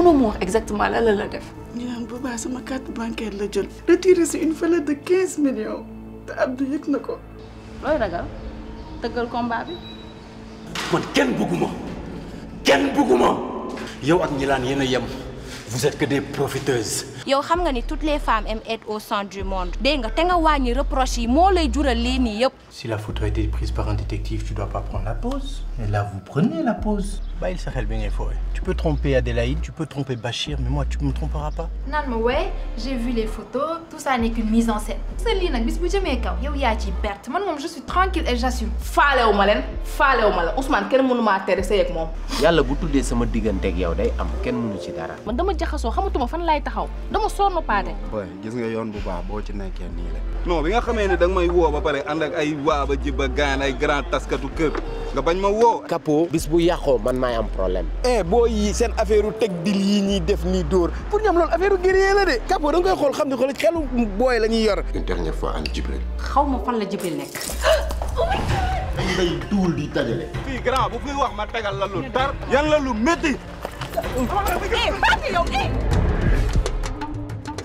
mënoo ma wax exactement lan la la def. ñu naan boobaa sama carte bancaire la jël retiré si une valeur de quinze millions te Abdou yëg na ko. looy ragal tëggal combat bi. man kenn bëgguma kenn bëgguma yow ak ñi laan yéen a yem vous êtes que des profiteuses. yow xam nga ni toutes les femmes aiment être au centre du monde dégg nga te nga wàññi reproche yi moo lay jural lii nii yëpp. Si la photo a été prise par un détective, tu dois pas prendre la pause. Et là, vous prenez la pause. Bàyyil sa xel bi ngay fooy. Tu peux tromper Adélaïde, tu peux tromper Bachir, mais moi, tu me tromperas pas. naan ma ouais j'ai vu les photos tout ça n'est qu'une mise en scène. sa lii nag bis bu jëmee kaw yow yaa ciy perte man moom je suis tranquille et j'assume. faalewu ma leen faalewu ma la Ousmane kenn mënu maa tere sëy ak moom. yàlla bu tuddee sama digganteeg yow day am kenn mënu ci dara. man dama jaxasoo xamatuma fan laay taxaw dama sonn paate. boy gis nga yoon bu baax boo ci nekkee nii la. non bi nga xamee ne da nga may woo ba pare ànd ak ay waa ba jibba gaan ay grand taskatu kër nga bañ ma woo. Capo bis bu yàqoo man maay am problème. eh boo yi seen affaire u teg dil yi ñuy def nii dóor pour ñoom loolu affaire u guerrier la de Capo da nga koy xool xam ne xool xelu booy la ñuy yor. une dernière fois an Jibril xaw ma fan la Jibril nekk. dañ ngay duul di dajale fii grand bu fi wax ma tegal la lu tar yan la lu métti.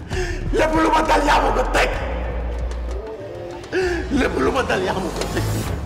lépp lu ma dal yaa ma ko teg lépp lu ma dal yaa ma ko teg